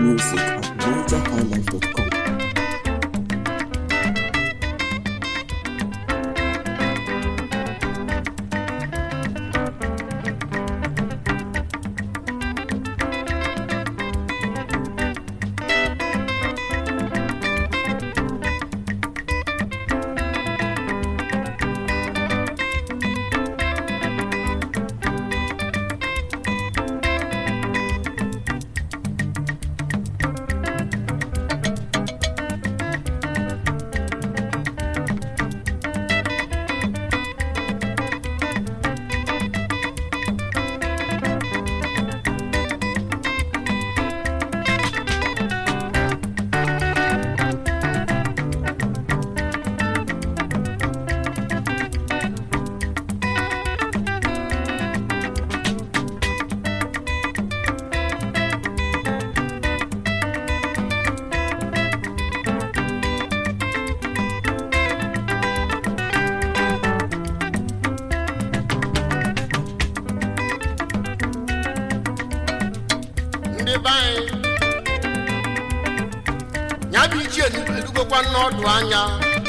music at nigerhighlife.com. ndị be anyị ya bụ ichie edugokwa n'ọdụ anya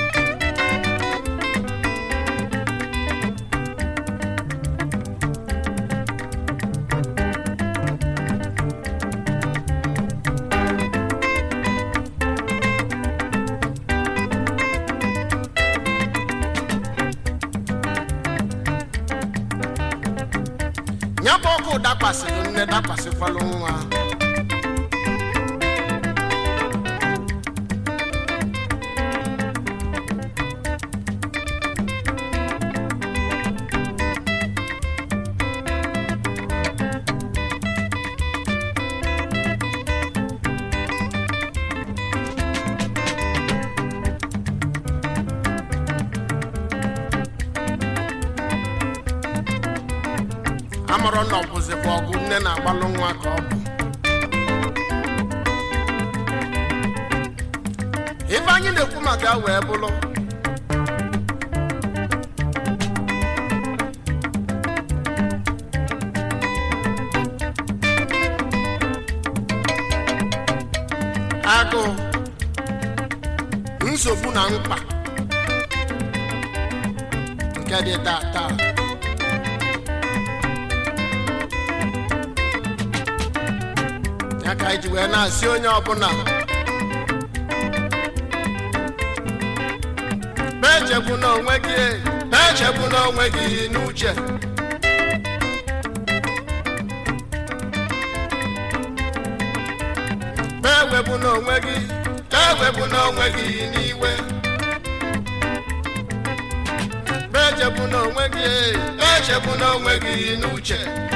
ya bụ ọkụ dakwasịrị nne dakwasịkwalụ nwa amụrụ na ọ bụzikwa ọgụ nne na-agbalụ nwa ka ọ bụ ife anyị na-ekwu maka ya wee bụrụ agụụ nsogbu na mkpa nke dị taa taa ya ka anyị ji wee na-asị onye ọbụla na-echegbu n'onwe gị na-echegbu n'onwe gị n'uche na-ewepụ n'onwe gị na-ewepụ n'onwe gị n'iwe na-echegbu n'onwe gị na-echegbu n'onwe gị n'uche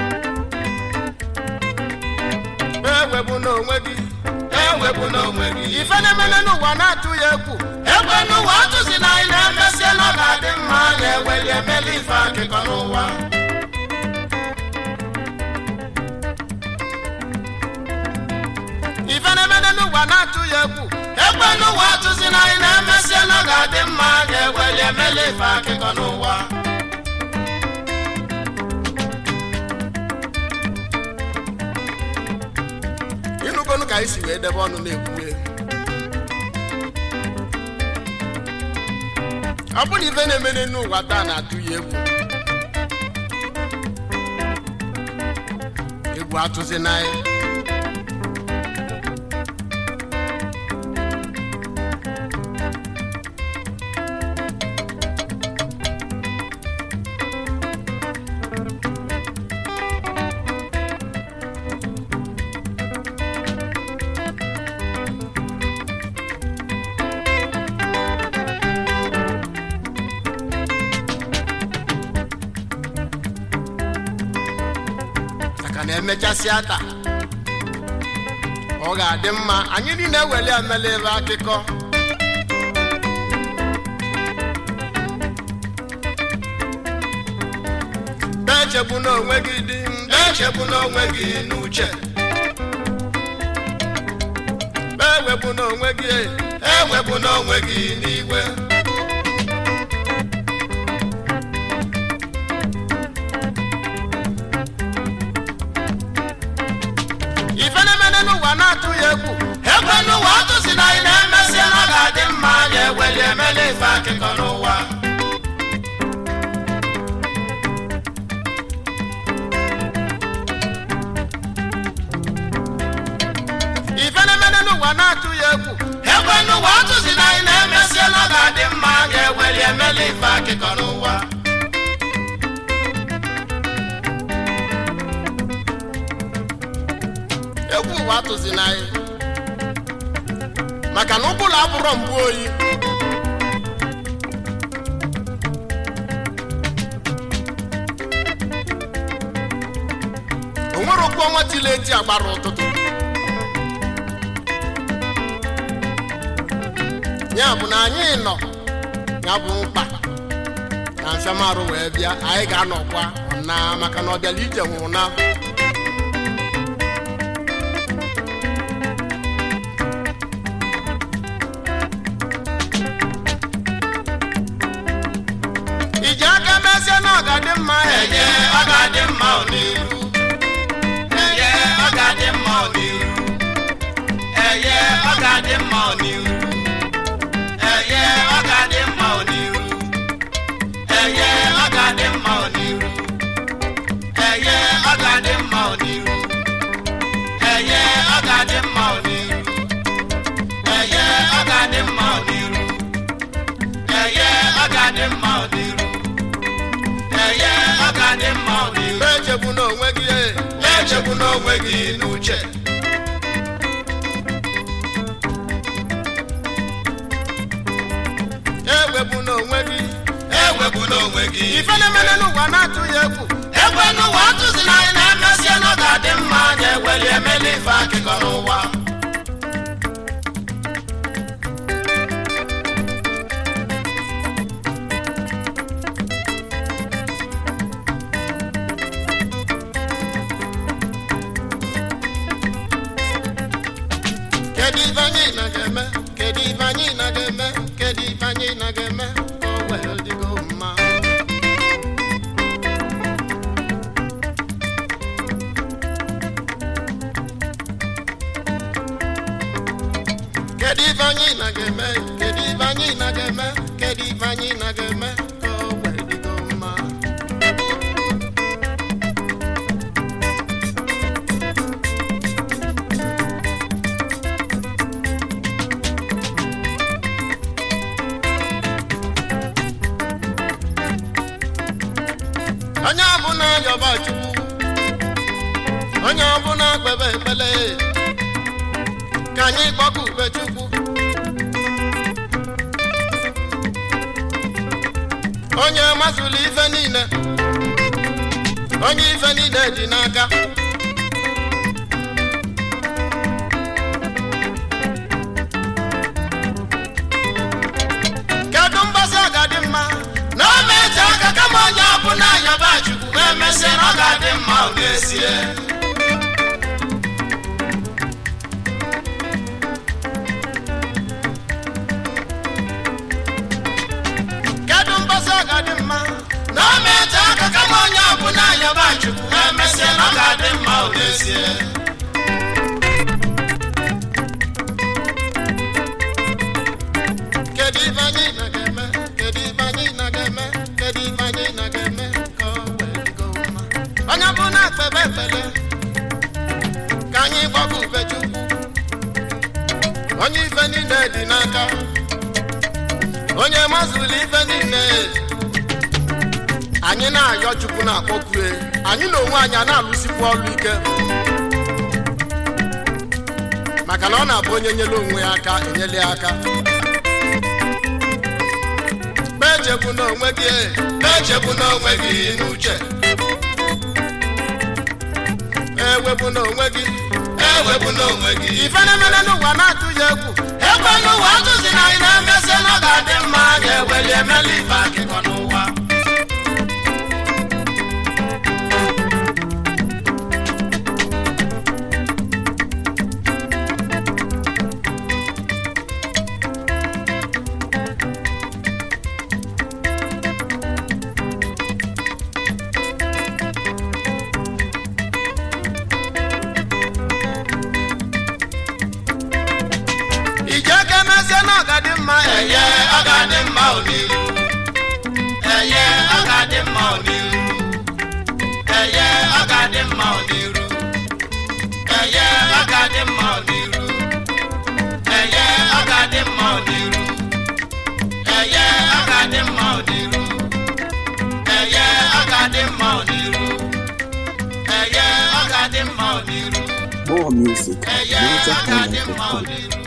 ewepụ n'onwe gị ewepụ n'onwe gị ife na-emene n'ụwa na-atụ ya egwu egbe n'ụwa atụzi na anyị na-emesi na ọ ga-adị mma na-eweli emeli ife akịkọ n'ụwa ife na-emene n'ụwa na-atụ ya egwu egbe n'ụwa atụzi na anyị na-emesi na ọ ga-adị mma na-eweli emeli ife akịkọ n'ụwa ịnụgonu ka anyị si wee debe ọnụ na-ekwu ọ bụrụ na ife na-emene n'ụwa taa na-atụ ya egwu egwu atụzi n'anya maka na emechasịa taa ọ ga-adị mma anyị niile eweli emela ebe akụkọ na-echegbu n'onwe gị dị na-echegbu n'onwe gị n'uche ewepụ n'onwe gị ewepụ n'onwe gị n'igwe ife na-emene n'ụwa na-atụ ya egwu mma ya eweli emela ife akụkọ n'ụwa ife na-emene n'ụwa na-atụ ya egwu ekwe n'ụwa atụzi na anyị na-emesie na ọ ga-adị mma ya eweli emela ife akụkọ n'ụwa egwu ụwa atụzi na anyị maka na ụbụrụ abụrọ mgbu oyi o nwere okwu ọnwa tili eti agbara ụtụtụ ya bụ na anyị nọ ya bụ mkpa na mfiamarụ wee bịa anyị ga-anọkwa na maka na ọ bịala ije nwụrụ na iji aka mezie na ọ ga-adị mma enye ọ ga-adị mma n'iru enye ọ ga-adị mma n'iru enye ọ ga-adị mma n'iru enye ọ ga-adị mma n'iru enye ọ ga-adị mma n'iru enye ọ ga-adị mma n'iru enye ọ ga-adị mma n'iru enye ọ ga-adị mma n'iru enye ọ ga-adị mma n'iru eye ọ ga-adị mma n'iru echegbu n'onwe gị echegbu n'onwe gị n'uche ewepụ n'onwe gị ewepụ n'onwe gị ife na-emene n'ụwa na-atụ ya egwu ekwe n'ụwa atụzi na anyị na-emesie na ọ ga-adị mma anyị eweli emeli ife akụkọ n'ụwa kedu ife anyị na ga-eme kedu ife anyị na ga-eme kedu ife anyị na ga-eme ka o wee dịgo mma kedu ife anyị na ga-eme kedu ife anyị na ga-eme kedu ife anyị na ga-eme ka o wee dịgo mma onye ọbụla yọba chukwu onye ọbụla kpebe ekpele ka anyị kpọkụ ube chukwu onye mazụlụ ife niile onye ife niile dị n'aka kedu mgbasa ọ ga-adị mma na o meje aka kama onye ọbụla yọba chukwu ma emesịa na ọ ga-adị mma ọ ga-esie kedu mgbasa ọ ga-adị mma na o meje aka kama onye ọbụla yọba chukwu ma emesịa na ọ ga-adị mma ọ ga-esie kedu ife anyị na ga-eme kedu ife anyị na ga-eme kedu ife anyị na ga-eme ka o wee dịgo mma onye bụ na ekpebe ekpele ka anyị gbakọ ube chukwu onye ife niile dị n'aka onye mazụlụ ife niile anyị na-ayọ chukwu na-akpọkue anyị na onwe anyị a na-alụsikwu ọrụ ike maka na ọ na-abụ onye nyere onwe ya aka enyela ya aka echegbu n'onwe gị echegbu n'onwe gị n'uche ewepụ n'onwe gị ewepụ n'onwe gị ife na-emene n'ụwa na-atụ ya egwu ekwe n'ụwa atụzi na anyị na-emesi na ọ ga-adị mma ga-eweli emeli ife akụkọ n'ụwa ije ka emezie na ọ ga-adị mma ga-adị mma ọdịru eye ọ ga-adị mma ọdịru eye ọ ga-adị mma ọdịru eye ọ ga-adị mma ọdịru eye ọ ga-adị mma ọdịru More music at eye ọ ga-adị mma NigerHighlife.com. ọdịru